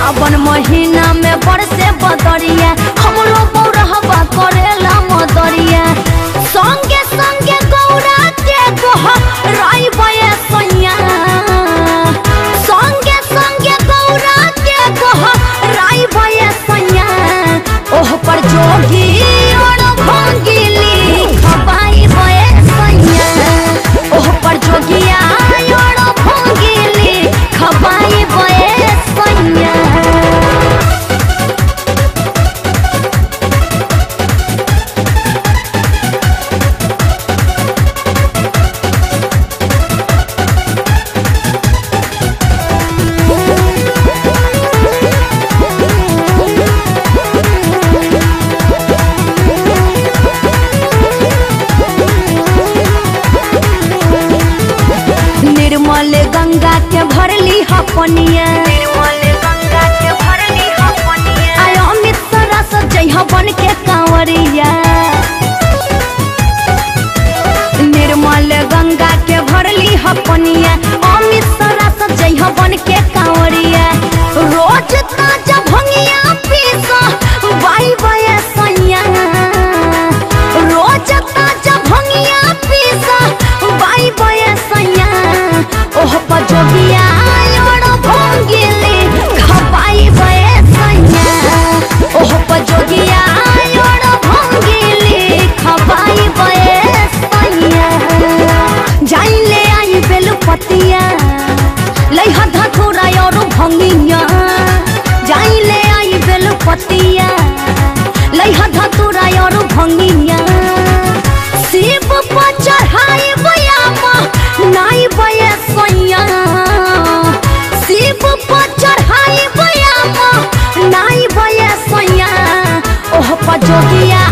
सावन महीना में बरसे बदरिया हमरो बौरहबा करेला मदरिया संगे संगे गौरा के गोह राई बये सैया संगे संगे गौरा के गोह राई बये सैया ओह पर जोगी और भंगिली खबाई बये सैया ओह पर जोगिया और भंगिली खबाई बये सैया निर्मल गंगा के भरली हपनिया निर्मल गंगा के भरली हपनिया आय अमित सरस जइह बन के कांवरिया निर्मल गंगा के भरली हपनिया अमित सरस जइह बन के कांवरिया रोज ताजा भंगिया पीस बाई बये सैया रोज ताजा भंगिया पीस बाई बये सैया ओह पजोगिया और भंगिली खपाई बये सैया ओह पजोगिया और भंगिली खपाई बये सैया जाई ले आई बेलपतिया लइहा धतुरा और भंगिया जाई ले आई बेलपतिया लइहा धतुरा और भंगिया शिव पर चढ़ाई बयामा नाई बये सैया शिव पर चढ़ाई बयामा नाई बये सैया ओह पजोगिया